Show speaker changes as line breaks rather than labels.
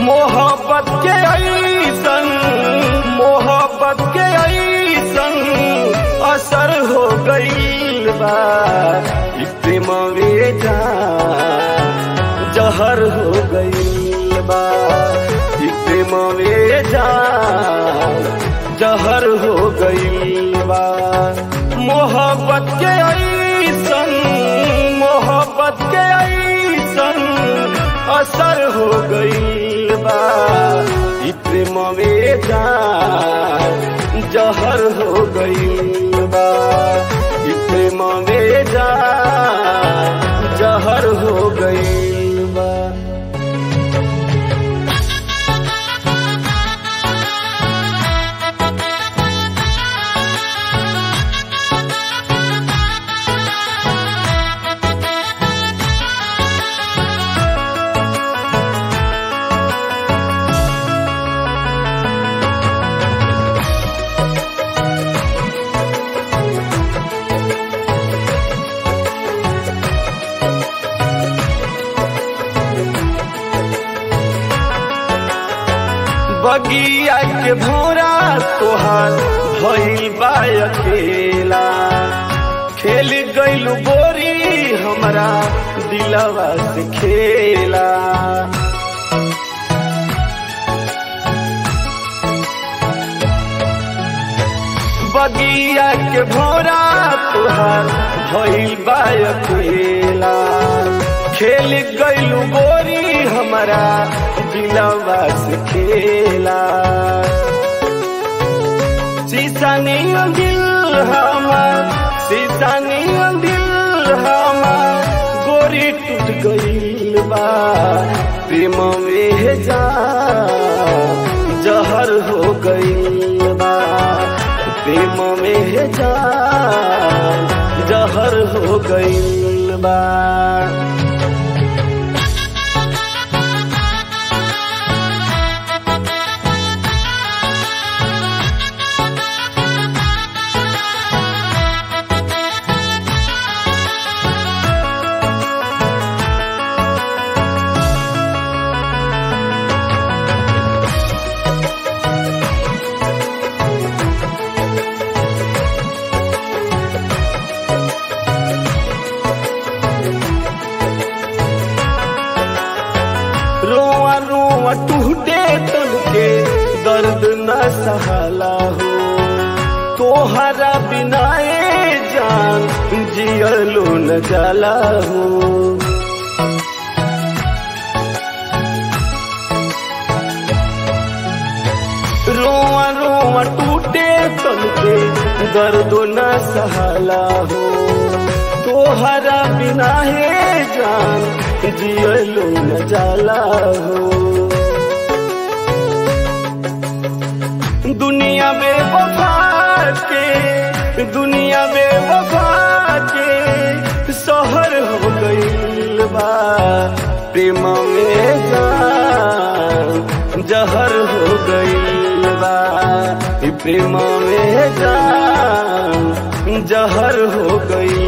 मोहब्बत के ऐसन मोहब्बत के ऐसन असर हो गईल बा ई प्रेमवे जा जहर हो गईल बा ई प्रेमवे जा जहर हो गईल बा मोहब्बत के ऐसन मोहब्बत के ऐसन असर हो गईल बा ई प्रेमवे जा जहर हो गईल बा ई प्रेमवे जा जहर हो गईल बा बगिया के भोरा तोहार भइल बा अकेला खेल गइल बोरी हमरा दिलवा से खेला बगिया के भोरा तोहार भइल बा अकेला खेल गइल बोरी हमरा दिलवा से खेला सीसानी दिल हमार सीसानी दिल हमार गोरी टूट गइल बा प्रेम में जा जहर हो गइल बा प्रेम में जा जहर हो गइल बा रोआ रोआ टूटे तन के दर्द न सहला हो तोहरा बिना ए जान जियलो न जाला हो रोआ रोआ टूटे तन के दर्द न सहला हो तोहरा बिना हे जान जियलो न जाला हो दुनिया में वफा के दुनिया में वफा के शहर हो गईल बा प्रेम में जान जहर हो गईल बा ई प्रेम में जान जहर हो गईल